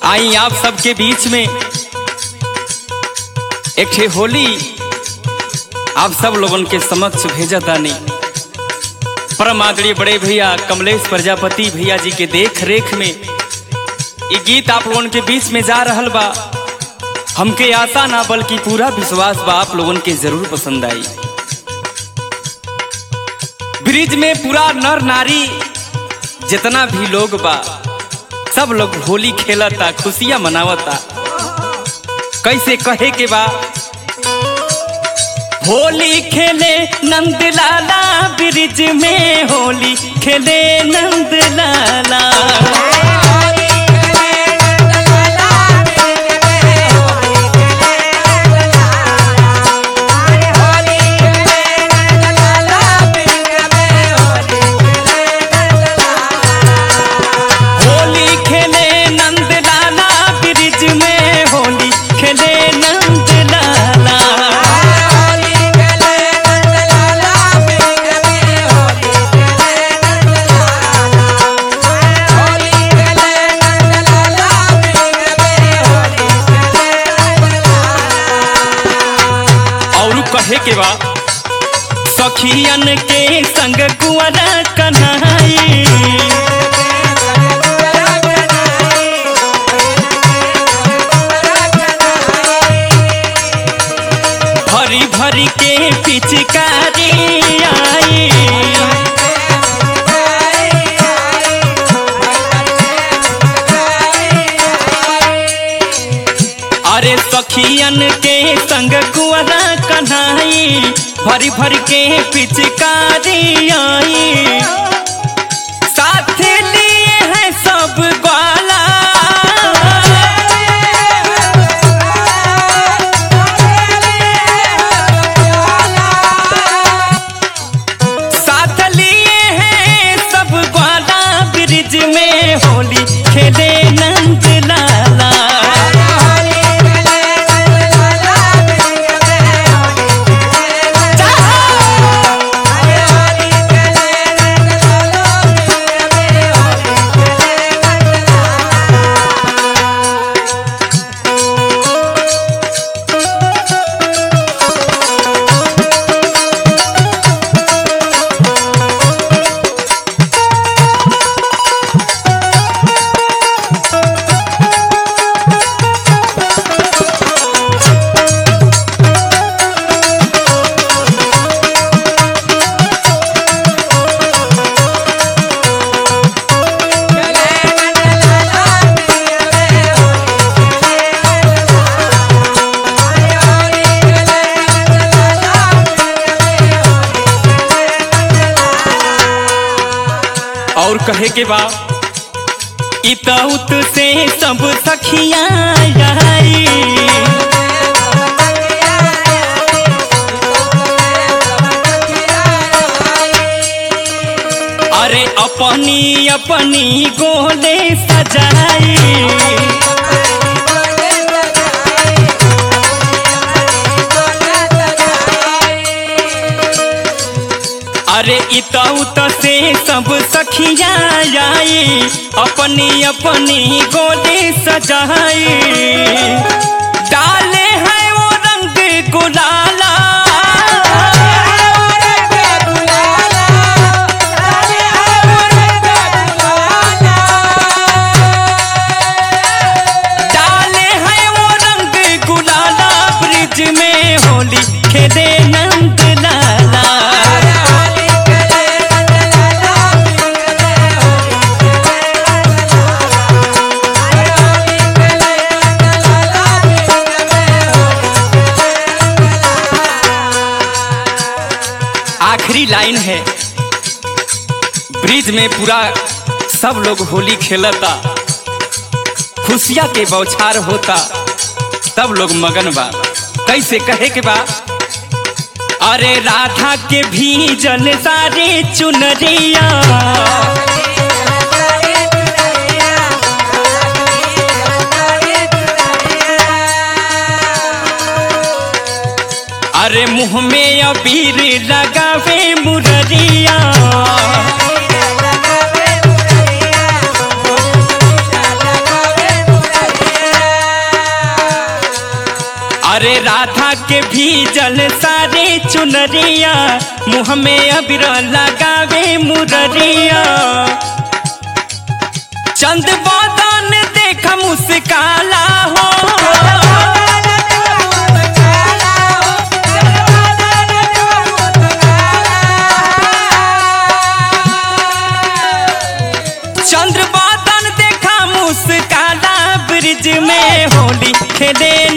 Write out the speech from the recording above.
आई आप सबके बीच में एक ठे होली आप सब लोगन के समक्ष भेजा तानी परम आदरणीय बड़े भैया कमलेश प्रजापति भैया जी के देख रेख में ये गीत आप लोगन के बीच में जा रहल बा हमके आशा ना बल्कि पूरा विश्वास बा आप लोगन के जरूर पसंद आई ब्रिज में पूरा नर नारी जितना भी लोग बा सब लोग होली खेलता खुशियां मनावता कैसे कहे के बा होली खेले नंद लाला ब्रिज में होली खेले नंद लाला होली खेले नंद लाला ब्रिज में होली खेले नंद लाला और कहे के बा सखियन के संग कुंवरा कन्हई भरी भरी के पिचकारी आई अरे सखियन के संग कुंवरा कन्हई भरी भरी के पिचकारी आई साथ लिए हैं सब ग्वाला साथ लिए हैं सब ग्वाला ब्रिज में होली खेले नंद लाला और कहे के बा इतउत से सब सखिया आई अरे अपनी अपनी गोले सजाई अरे इतउत से सब सखिया आई अपनी अपनी गोली सजाई डाले हैं वो रंग गुलाला डाले हैं वो रंग गुलाला ब्रिज में होली खेले नंद लाला आखिरी लाइन है ब्रिज में पूरा सब लोग होली खेलता खुशिया के बौछार होता तब लोग मगन बा कैसे कहे के बा अरे राधा के भी जल सारे चुनरिया अरे मुंह में अबीर लगावे मुररिया अरे राधा के भी जल सारे चुनरिया मुँह में अबिर लगावे मुररिया चंद बदन देख मुस्काला हो चंद्र बदन देखा मुस्काला ब्रिज में होली खेले